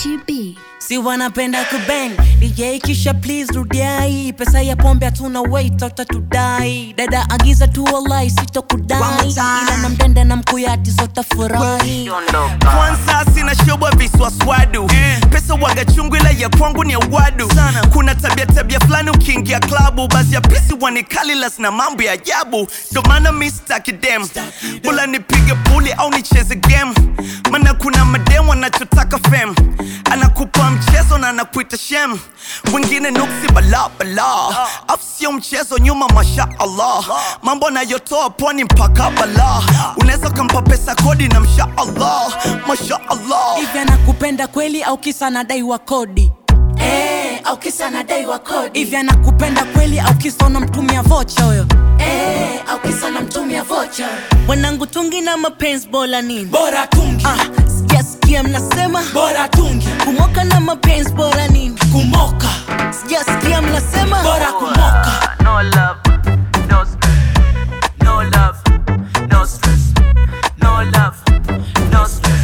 Gachi B. si wanapenda kubang DJ kisha please rudiai pesa ya pombe hatuna wait utatudai dada agiza tu walai One sitokudai more time. ila na mdenda na mkuyati zotafurahi kwanza sina shoba viswaswadu pesa waga chungu ila ya kwangu ni ya wadu kuna tabia tabia fulani ukiingia klabu basi ya pisi wanikalilas na mambo ya ajabu ndo maana mi staki dem bula nipige puli au nicheze game mana kuna madem wanachotaka fem anakupa mchezo na anakuita shem wengine nuksi bala bala afu sio mchezo nyuma masha allah mambo anayotoa pwani mpaka bala unaweza ukampa pesa kodi na msha allah masha allah hivi anakupenda kweli au kisa nadaiwa kodi Eh, au kisa nadaiwa kodi hivi anakupenda kweli au kisa unamtumia vocha huyo eh, au kisa unamtumia vocha wanangu tungi na mapenzi bora nini bora tungi ah, sijasikia mnasema bora tungi kumoka na mapenzi bora nini kumoka sijasikia mnasema bora kumoka No love, no stress. No love, no stress. No love, no stress.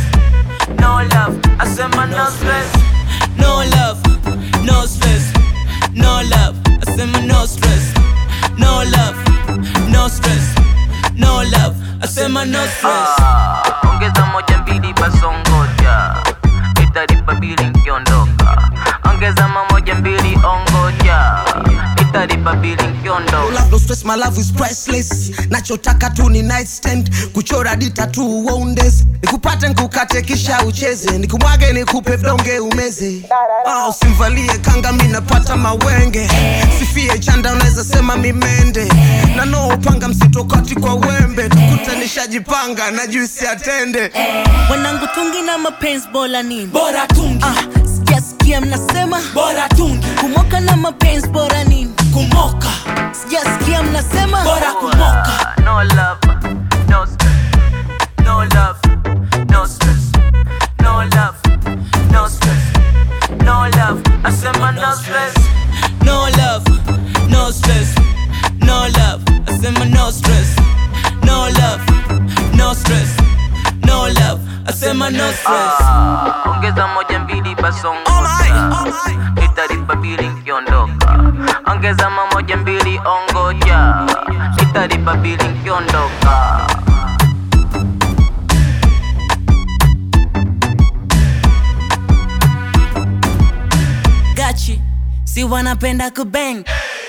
No love, I said my no stress. no love no stress no love asema no stress no love no stress no love asema no stress Ah, ongeza moja mbili basongoja italipa bili nkiondoka ongeza mamoja mbili ongoja italipa bili nkiondoka love no stress my love is priceless nachotaka tu ni nightstand kuchora dita tu wonders nikupate nikukate kisha ucheze nikumwage nikupe vidonge umeze ah, usimvalie kanga mi napata mawenge sifie chanda unaweza sema mimende na no upanga msitokati kwa wembe tukuta nishajipanga na juisi atende wanangu tungi na mapenzi bora nini bora tungi ah, sijasikia mnasema bora tungi kumoka na mapenzi bora nini kumoka sijasikia mnasema bora kumoka No love, no stress. No love, no stress. No love, no stress. No love, I said my no stress. no love no stress no love asema no stress no love no stress no love asema no stress Ah, ongeza moja mbili basongoja italipa bili nkiondoka ongeza mamoja mbili ongoja italipa bili nkiondoka gachi si wanapenda kubang